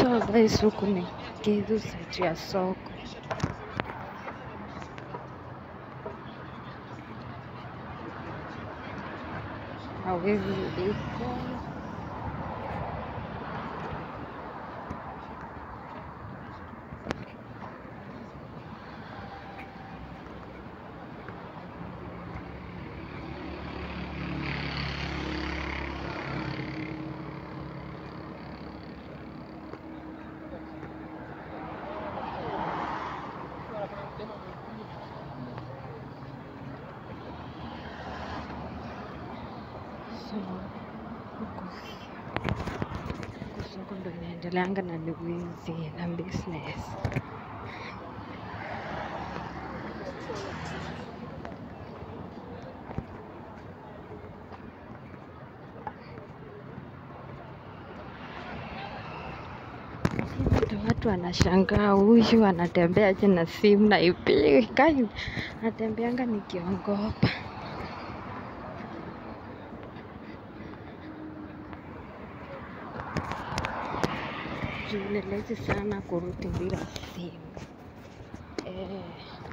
So guys, huku ni Githu site ya soko. Hawezi iko so huku huku soko ndo inaendeleanga na wizi na business. Ndo watu wanashangaa huyu anatembeaje na simu na ipigi kai natembeanga nikiongopa. Juu ni rahisi sana kurudi bila simu. Eh.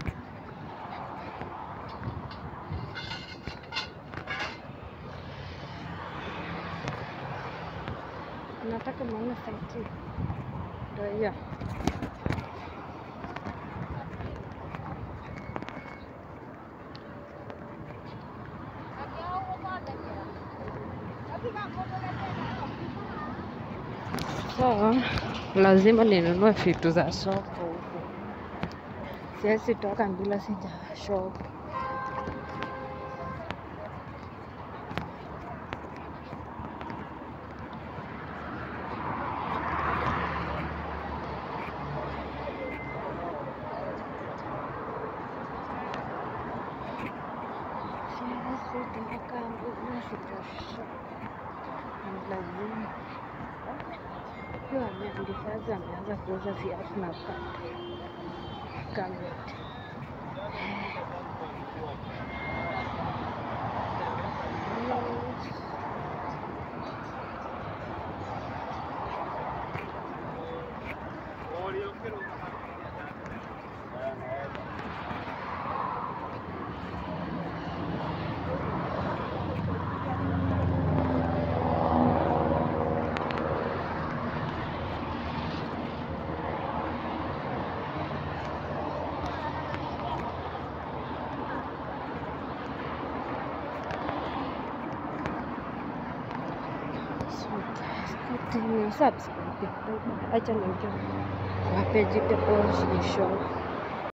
Nataka maona sauti. Ndio hiyo. So, lazima ninunue vitu za soko huku. Siwezi toka bila sija shop. Siwezi toka bila sija shop. Ni lazima. Huyo ameandikaje ameanza kuuza viatu na pande. Kamera. So guys, continue subscribe. Acha niingie kwa page ya Boss Shop.